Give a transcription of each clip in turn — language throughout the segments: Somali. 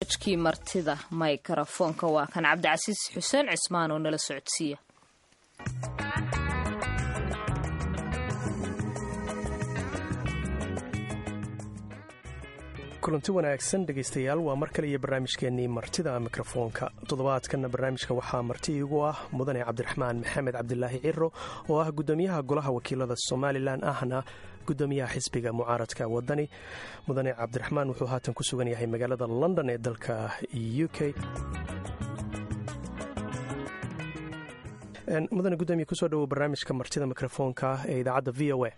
kii martida maykarafoonka waa kan cabdicasiis xuseen cismaan oo nala socodsiiya kulanti wanaagsan dhegaystayaal waa mar kale iyo barnaamijkeennii martida mikrofoonka toddobaadkanna barnaamijka waxaa marti iigu ah mudane cabdiraxmaan maxamed cabdilaahi ciro oo ah guddoomiyaha golaha wakiilada somalilan ahna guddoomiyaha xisbiga mucaaradka wadani mudane cabdiraxmaan wuxuu haatan ku sugan yahay magaalada london ee dalka u k mudane gudoomiya kusoo dhawow barnaamijka martida mikrofoonka ee idaacadda v o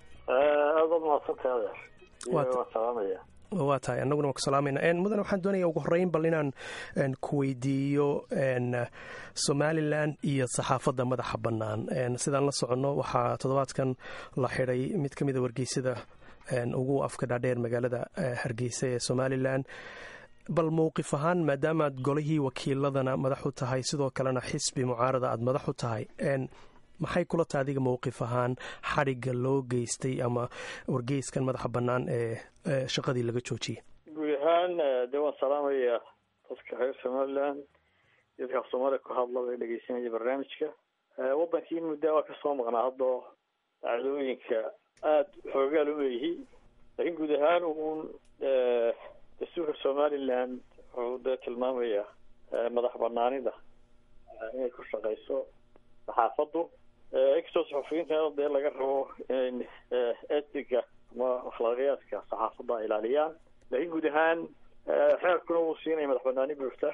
a waa tahay annaguna waan ku salaamayna mudane waxaan doonaya ugu horreyn bal inaan ku weydiiyo somalilan iyo saxaafadda madaxa bannaan sidaan la soconno waxaa toddobaadkan la xidhay mid ka mida wargeysada ugu afka dhaadheer magaalada hargeysa ee somalilan bal mowqif ahaan maadaamaad golihii wakiiladana madax u tahay sidoo kalena xisbi mucaarada aad madax u tahay maxay kula tahay adiga mowqif ahaan xadhigga loo geystay ama wargeyskan madaxa bannaan ee shaqadii laga joojiyey guud ahaan dee waan salaamaya dadka reer somalilan dadka af soomaaliya ku hadlaba ee dhegeysanaya barnaamijka waddankii muddaa waa kasoo maqnaa haddoo dhacdooyinka aada xoogaal u leeyihi laakiin guud ahaan uun dastuurka somaliland wuxuu dee tilmaamaya madax banaanida inay ku shaqeyso saxaafaddu inkastoo saxufiyiinta dee laga rabo inay etiga ama akhlaaqiyaadka saxaafadda ay ilaaliyaan laakiin guud ahaan xeerkuna wuu siinaya madax banaani buurta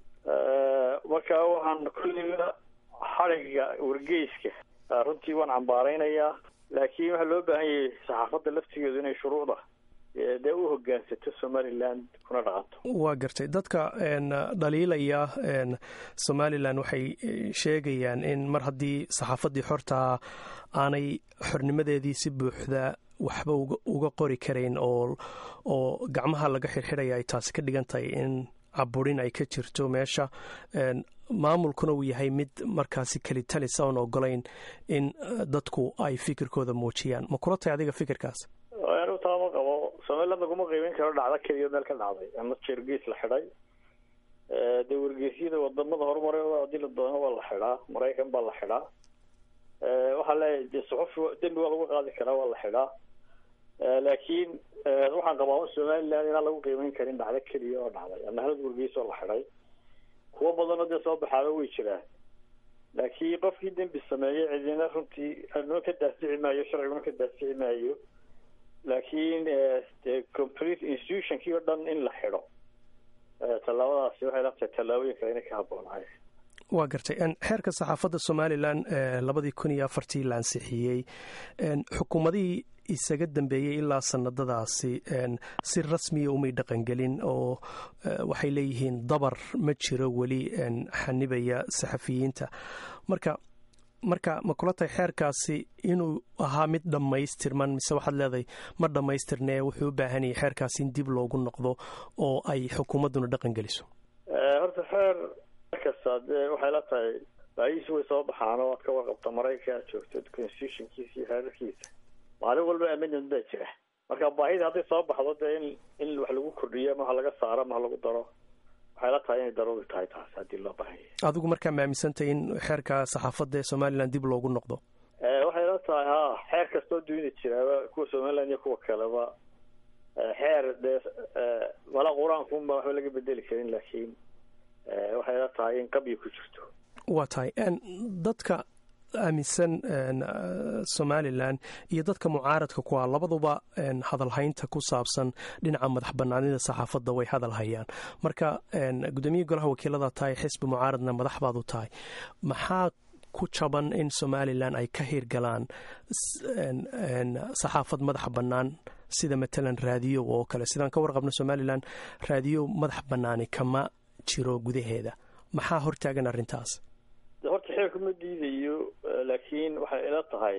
marka waxaan kulliga xadhigga wargeyska runtii waan cambaareynayaa laakiin waxaa loo baahan yahay saxaafadda laftigeedu inay shuruucda dee u hogaansato somaliland kuna dhaqanto waa gartay dadka dhaliilaya somalilan waxay sheegayaan in mar haddii saxaafaddii xortaa aanay xornimadeedii si buuxda waxba uga qori karayn oo oo gacmaha laga xirxidhaya ay taasi ka dhigan tahay in caburin ay ka jirto meesha maamulkuna uu yahay mid markaasi kelitalis oon ogolayn in dadku ay fikirkooda muujiyaan ma kula tahay adiga fikirkaas taama qabo somaliland laguma qiimeyn karo dhacdo keliya meel ka dhacday ama jergeys la xidhay dee wargeysyada wadamada horumaray hadii la doono waa la xidhaa maraykan baa la xidhaa waxaa leeyahay dee suxufi dembi waa lagu qaadi karaa waa la xidhaa laakiin waxaan qabaa somaliland inaan lagu qiimeyn karin dhacdo keliya oo dhacday ama halad wargeys oo la xidhay kuwo badanoo dee soo baxaaba way jiraan laakiin qofkii dembi sameeyey cidina runtii anuna ka daasici maayo sharciguna ka daasici maayo laakiin de complete institutionkii o dhan in la xidho tallaabadaasi waxay laftahay tallaabooyinka inay ka habboonahay waa gartay xeerka saxaafadda somalilan labadii kun iyo afartii la ansixiyey xukuumadihii isaga dambeeyey ilaa sanadadaasi si rasmiya umay dhaqangelin oo waxay leeyihiin dabar ma jiro weli xanibaya saxafiyiinta marka marka ma kula tahay xeerkaasi inuu ahaa mid dhammaystirman mise waxaad leedahay ma dhammaystirnee wuxuu u baahan yahay xeerkaasi in dib loogu noqdo oo ay xukuumadduna dhaqan geliso horta xeer kasta dee waxay la tahay baahiisi way soo baxaan oo aad ka warqabta maraykanka aad joogto constitutionkiisa iyo xeerarkiisa maalin walba amendment baa jira marka baahida hadday soo baxdo dee in in wax lagu kordhiyo ama ha laga saaro ama ha lagu daro waxay la tahay inay daruuri tahay taas haddii loo baahan yahay adigu markaa maaminsantahay in xeerka saxaafadda ee somalilan dib loogu noqdo waxay la tahay ha xeer kastoo duuni jiraaba kuwa somaliland iyo kuwa kaleba xeer dee mala qur-aankunba waxba laga bedeli karin laakiin waxay la tahay in qabyi ku jirto waa tahay dadka aaminsan somalilan iyo dadka mucaaradka ku ah labaduba hadalhaynta ku saabsan dhinaca madax banaanida saxaafadda way hadal hayaan marka guddoomiya golaha wakiilada tahay xisbi mucaaradna madax baad u tahay maxaa ku jaban in somalilan ay ka hirgalaan saxaafad madaxa bannaan sida matalan raadiyo oo kale sidaan ka warqabno somalilan raadiyo madax bannaani kama jiro gudaheeda maxaa hortaagan arrintaas horta xeerku ma diidayo laakiin waxay ila tahay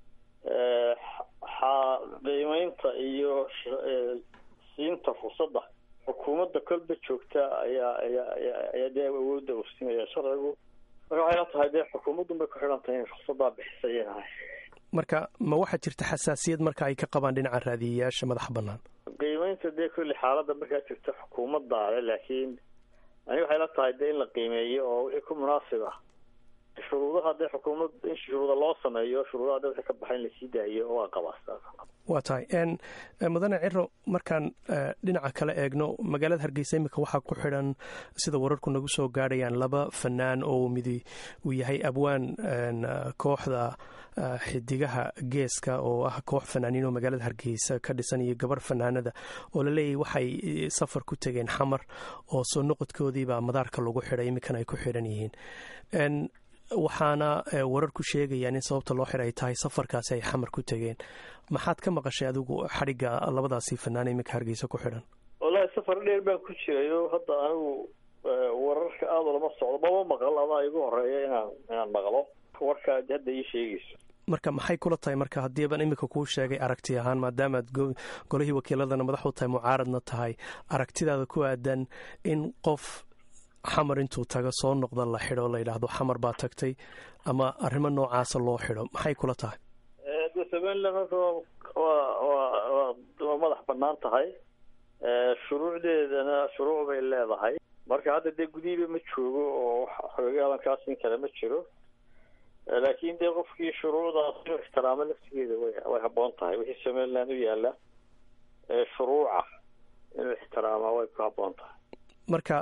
qiimeynta iyo siinta fursadda xukuumadda kolba joogta ayaa ayaa ayaa dee awoodda uu siinaya sharcigu marka waxay ila tahay dee xukuumaddun bay ku xidhan tahay in fursaddaa bixisaynahay marka ma waxaa jirta xasaasiyad marka ay ka qabaan dhinaca raadiyayaasha madaxa bannaan qiimeynta dee kulli xaaladda markaa jirta xukuumaddaale laakiin aniga waxay la tahay dee in la qiimeeyo oo wixii ku munaasib ah shuruudaha dee xukuumad in shuruuda loo sameeyo shuruudaha dee wixii ka baxa in lasii daayo waa qabaa waa tahay mudane ciro markaan dhinaca kale eegno magaalada hargeysa iminka waxaa ku xidhan sida wararku nagu soo gaadhayaan laba fanaan oo midi uu yahay abwaan kooxda xidigaha geeska oo ah koox fanaaniin oo magaalada hargeysa ka dhisan iyo gabar fanaanada oo laleeyahy waxay safar ku tegeen xamar oo soo noqodkoodiibaa madaarka lagu xidhay iminkana ay ku xidhan yihiin waxaana warar ku sheegayaan in sababta loo xidhay tahay safarkaasi ay xamar ku tegeen maxaad ka maqashay adigu xadhigga labadaasi fanaan iminka hargeysa ku xidhan wallahi safar dheer baan ku jirayo hadda anigu wararka aada lama socdo maba maqal adaa igu horeeya inaan inaan maqlo warkaa hadda ii sheegayso marka maxay kula tahay marka haddiiban iminka kuu sheegay aragti ahaan maadaamaad golihii wakiiladana madax u tahay mucaaradna tahay aragtidaada ku aadan in qof xamar intuu tago soo noqda la xidho la yidhaahdo xamar baa tagtay ama arrimo noocaasa loo xidho maxay kula tahay de somaliland horta waa waa waa madax banaan tahay shuruucdeedana shuruuc bay leedahay marka hadda dee gudihiiba ma joogo oo xogagaalankaas in kale ma jiro laakiin dee qofkii shuruucdaas inuu ixtiraamo laftigeeda way way habboon tahay wixii somaliland u yaala shuruuca inuu ixtiraamaa way ku habboon tahay marka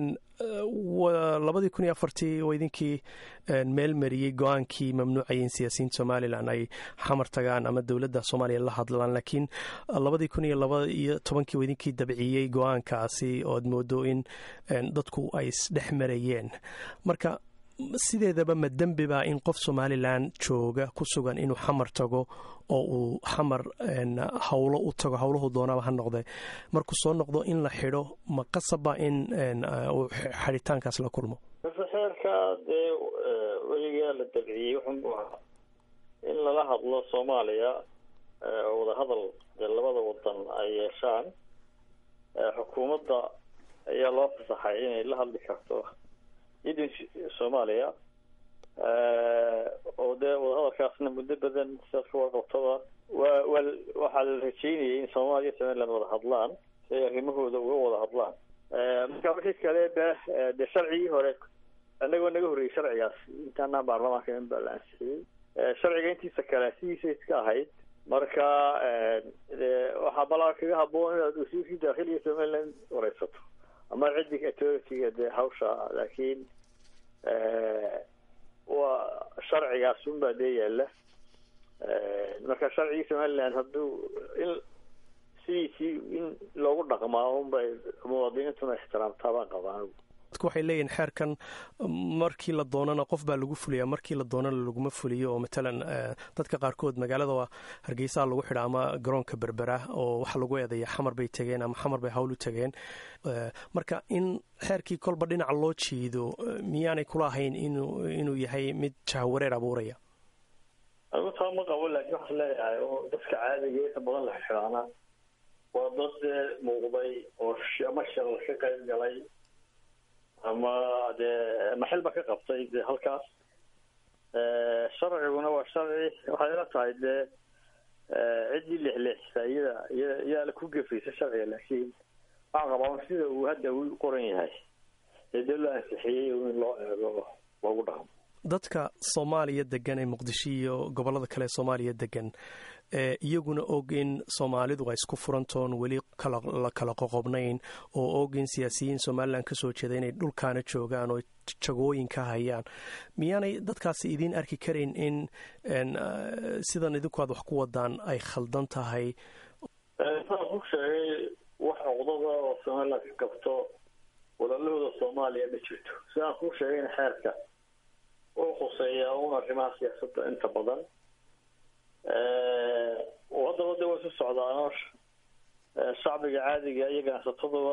labadii kun iyo afartii oo idinkii meel mariyey go-aankii mamnuucayay in siyaasiyiinta somalilan ay xamar tagaan ama dowladda soomaaliya la hadlaan laakiin labadii kun iyo laba iyo tobankii oo idinkii dabciyey go-aankaasi ood moodo in dadku ay isdhex marayeen marka sideedaba ma dembi baa in qof somalilan jooga ku sugan inuu xamar tago oo uu xamar hawlo u tago howlahu doonaba ha noqde markuu soo noqdo in la xidho ma qasaba in uu xidhitaankaas la kulmo xeerka dee weligaa la dabciyey wuxuu ahaa in lala hadlo soomaaliya wadahadal dee labada wadan ay yeeshaan xukuumadda ayaa loo fasaxay inay la hadli karto idin soomaaliya oo dee wadahadalkaasna muddo badan sidaad ka warqabtada waa waa waxaa la rajeynayay in soomaaliya somaliland wada hadlaan si ay arrimahooda uga wada hadlaan marka wixii kale ba dee sharcigii hore annagoo naga horreeyey sharcigaas intaanaa baarlamaanka in baa la ansixiyey sharciga intiisa kale sidiisa iska ahayd marka waxaa balaa kaga haboon inaad wasiirkii daakhiliga somaliland wareysato ama ciddi authority-ga dee hawsha laakiin waa sharcigaas unbaa dee yaala marka sharcigii somaliland hadduu in sidiisii in loogu dhaqmaa unbay muwaadiniintuna ixtiraamtaa baan qabaa dadku waxay leeyihin xeerkan markii la doonana qof baa lagu fuliyaa markii la doonana laguma fuliyo oo matalan dadka qaarkood magaalada hargeysaha lagu xidha ama garoonka berbera oo waxa lagu eedeeya xamar bay tegeen ama xamar bay hawl u tegeen marka in xeerkii kolba dhinaca loo jiido miyaanay kula ahayn inuu inuu yahay mid jahwareer abuuraya anigu taa ma qabo laakiin waxaan leeyahay oo dadka caadiga inta badan la xidhaana waa dad dee muuqday oo ama shaqo ka qayb galay ama dee maxilba ka qabtay dee halkaas sharciguna waa sharci waxay ila tahay dee ciddii lexleexisa iyada iya iyaa ku gefaysa sharciga laakiin waxaan qabaa sida uu hadda u qoran yahay ee dee loo ansixiyey in loo eego loogu dhaqmo dadka soomaaliya degan ee muqdisho iyo gobollada kale ee soomaaliya degan iyaguna og in soomaalidu ay isku furantoon weli la kala qoqobnayn oo og in siyaasiyiin somalilan ka soo jeeda inay dhulkaana joogaan oo jagooyin ka hayaan miyaanay dadkaasi idiin arki karayn in sidan idinku aad wax ku wadaan ay khaldan tahay saan ku sheegay wax cuqdada oo somalilan ka qabto walaalahooda soomaaliya ma jirto sidaan kuu sheegayna xeerka uu khuseeyaa un arrimaha siyaasadda inta badan haddaba de way isu socdaanoo shacbiga caadiga iyo ganacsataduba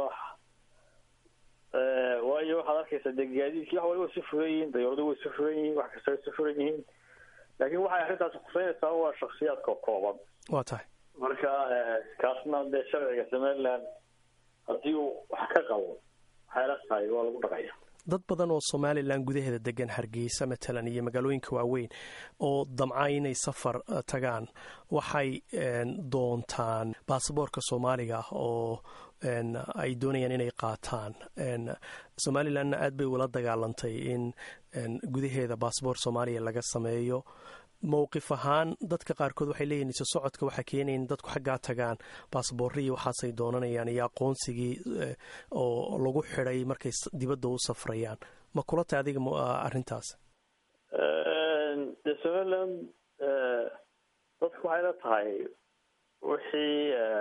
waayo waxaad arkaysaa dee gaadiidkii wax waliba way isu furan yihiin dayaradu way isu furan yihiin wax kasta way isu furan yihiin laakiin waxay arrintaasi khuseynaysaa waa shaksiyaadka kooban waa tahay marka kaasna dee sharciga somaliland haddii uu wax ka qabo waxay la tahay waa lagu dhaqaya dad badan oo somalilan gudaheeda degan hargeysa matalan iyo magaalooyinka waaweyn oo damca inay safar tagaan waxay doontaan baasaboorka soomaaliga ah oo ay doonayaan inay qaataan somalilanna aad bay ula dagaalantay in gudaheeda baasboor soomaaliya laga sameeyo mowqif ahaan dadka qaarkood waxay leeyihin iso socodka waxaa keenaya in dadku xaggaa tagaan baasboorriii waxaasay doonanayaan iyo aqoonsigii oo lagu xidhay markay dibadda u safrayaan ma kula tahay adiga arrintaas de somaliland dadku waxay la tahay wixii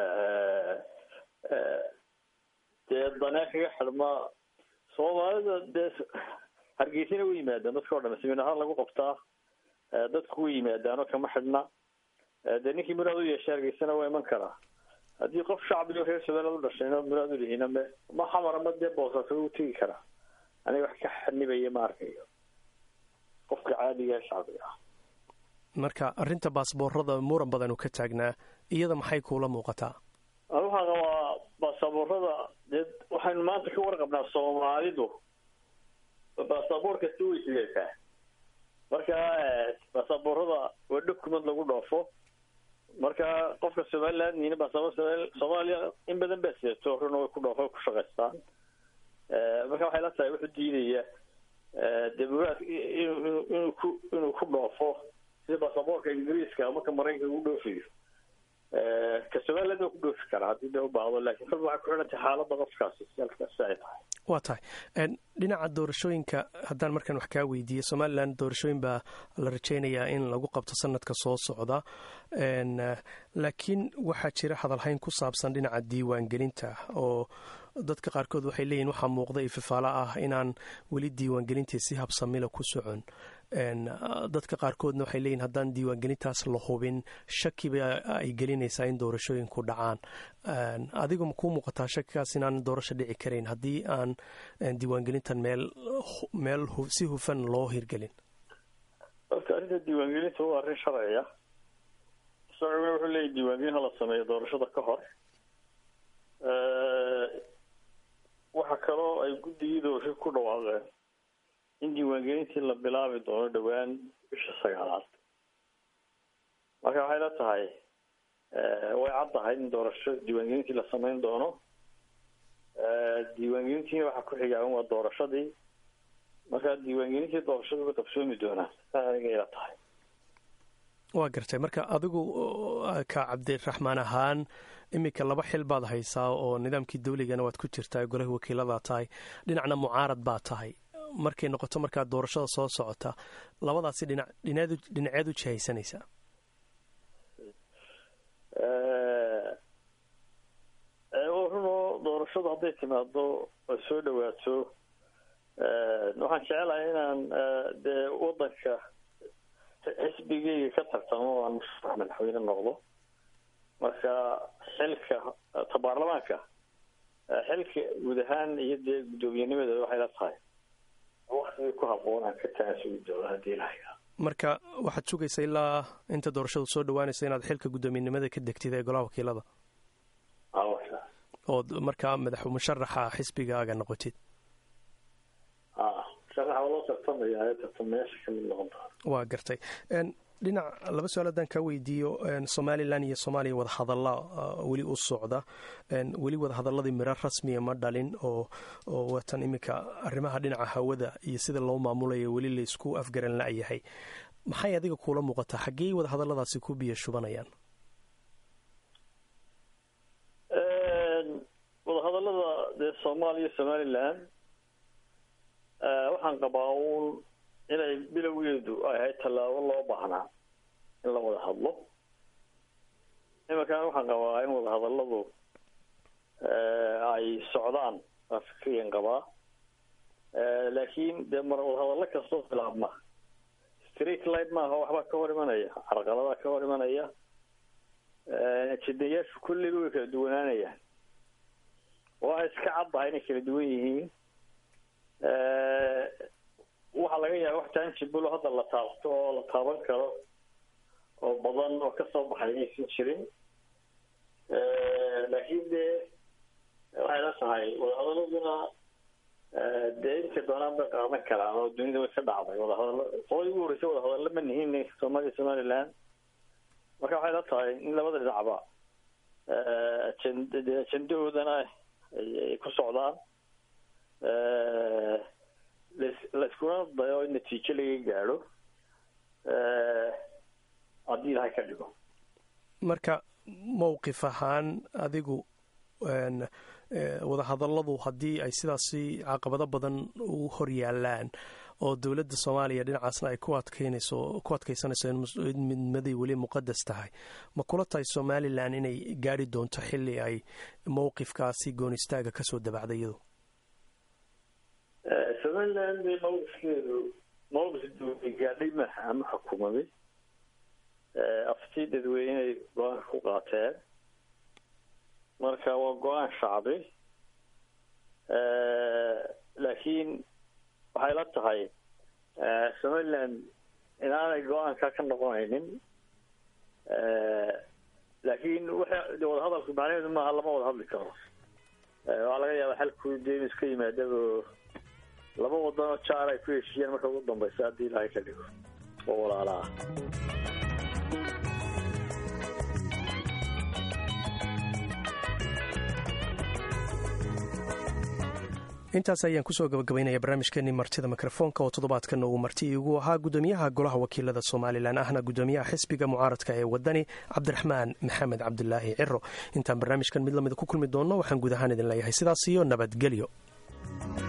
dee danee kaga xidhma soomaalida dee hargeysana way yimaadaan dadka o dhan simin ahaan lagu qabtaa dadku way yimaadaanoo kama xidhna dee ninkii muraad u yeeshay hargeysana waa iman karaa haddii qof shacbigo reer somaliland u dhashayna muraad u lihina me ma xamar ama dee boosaaso u tegi karaa aniga wax ka xanibaya ma arkayo qofka caadiga shacbiga ah marka arrinta baasboorada muran badan uu ka taagnaa iyada maxay kuula muuqataa anu waxaan qabaa baasaboorada dee waxaynu maanta ka warqabnaa soomaalidu baasaboor kasta way sideetaa marka baasaboorada waa document lagu dhoofo marka qofka somaliland nina baasaboor soomaaliya in badan baa sideeto runa way ku dhoofo ku shaqaystaan marka waxay la tahay wuxuu diidaya dee muraad inuu inuu ku inuu ku dhoofo sida baasaboorka ingiriiska marka maraykanka ugu dhoofayo ka somaliland waa ku dhoofi karaa haddii da u baahdo lakin kolba waxay ku xidhantay xaaladda qofkaasi si ay tahay waa tahay dhinaca doorashooyinka haddaan markaan wax kaa weydiiye somalilan doorashooyin baa la rajaynayaa in lagu qabto sanadka soo socda laakiin waxaa jira hadalhayn ku saabsan dhinaca diiwaangelinta oo dadka qaarkood waxay leeyihin waxaa muuqda ififaalo ah inaan weli diiwaangelintii si habsamila ku socon dadka qaarkoodna waxay leeyihin haddaan diiwaangelintaas la hubin shakiba ay gelinaysaa in doorashooyinku dhacaan adigu ma kuu muuqataa shakigaas inaan doorasho dhici karayn haddii aan diiwaangelintan meel meel si hufan loo hirgelin horta arrinta diiwaangelinta waa arrin sharciya sharciguna wuxuu leeyahy diiwaangelin hala sameeyo doorashada ka hor waxa kaloo ay guddigii doorasho ku dhawaaqeen in diiwaangelintii la bilaabi doono dhowaan bisha sagaalaad marka waxay la tahay way caddahay in doorasho diiwaangelintii la samayn doono diiwaangelintiina waxaa ku xigaaban waa doorashadii marka diiwaangelintii doorashadu way qabsoomi doonaan saa aniga ila tahay waa gartay marka adigu ka cabdiraxmaan ahaan iminka laba xil baad haysaa oo nidaamkii dawligana waad ku jirtaa golaha wakiiladaa tahay dhinacna mucaarad baa tahay markay noqoto markaa doorashada soo socota labadaasi dhinac dhinaad dhinaceed u jihaysanaysaa runoo doorashadu hadday timaado ay soo dhawaato waxaan jecelahay inaan dee wadanka xisbigeyga ka tartamo aan musharax madaxweyne noqdo marka xilka ta baarlamaanka xilka guud ahaan iyo dee guddoomiyenimada waxay la tahay waktigii ku haboon aan ka taasugi doono haddii ilahay marka waxaad sugaysa ilaa inta doorashadu soo dhawaanaysa inaad xilka guddoomiyenimada ka degtid ee golaha wakiilada ood markaa madax musharaxa xisbigaaga noqotid waa gartay dhinac laba su-aal haddaan kaa weydiiyo somalilan iyo soomaaliya wadahadalla weli u socda weli wadahadaladii miro rasmiya ma dhalin oo oo watan iminka arrimaha dhinaca hawada iyo sida loo maamulayo weli laysku afgaran la-yahay maxay adiga kuula muuqataa xaggey wadahadalladaasi ku biyo shubanayaan wadahadallada dee soomaaliya somalilan waxaan qabaa uun inay bilowgeedu ay ahayd tallaabo loo baahnaa in la wada hadlo imankan waxaan qabaa in wadahadalladu ay socdaan waa fikriyan qabaa laakiin dee mar wadahadallo kastoo bilaabma street light maaha waxbaa ka hor imanaya carqaladaa ka hor imanaya jidayaashu kulliba way kala duwanaanayaan waa iska caddahay inay kala duwan yihiin waxaa laga yaaba wax tangibulo hadda la taabto oo la taaban karo oo badan oo kasoo baxay inaysan jirin laakiin dee waxay la tahay wadahadaladuna dee inta doonaan bay qaadan karaan oo dunida way ka dhacday wadahadalo qolay ugu horreysay wadahadallo ma nihin soomaaliya somaliland marka waxay la tahay in labada dhinacba ajend ajendahoodana ay ku socdaan laiskuna dayo in natiijo laga gaadho haddii ilahay ka dhigo marka mowqif ahaan adigu wadahadalladu haddii ay sidaasi caqabado badan u hor yaalaan oo dowladda soomaaliya dhinacaasna ay ku adkeynayso ku adkaysanayso in midnimadii weli muqadas tahay ma kula tahay somalilan inay gaari doonto xilli ay mowqifkaasi goonistaaga kasoo dabacday iyadu somalilan de mawqifkeedu mawqif dowlay gaadhay maaha ama xukuumaday aftii dadweyney go-aanka ku qaateen marka waa go-aan shacbi laakiin waxay la tahay somaliland inaanay go-aanka ka noqonaynin laakiin w wadahadalku macnaheedu maaha lama wada hadli karo waxaa laga yaaba xalku dee inu iska yimaadaba laba wadanoo jaar ay ku heshiiyaan marka ugu dambaysa haddii ilahay ka dhigo oo walaala ah intaas ayaan kusoo gabagabaynaya barnaamijkeenii martida mikrofoonka oo toddobaadkan uu marti iigu ahaa gudoomiyaha golaha wakiilada somalilan ahna gudoomiyaha xisbiga mucaaradka ee wadani cabdiraxmaan maxamed cabdulaahi ciro intaan barnaamijkan mid lamida ku kulmi doonno waxaan guud ahaan idin leeyahay sidaas iyo nabadgelyo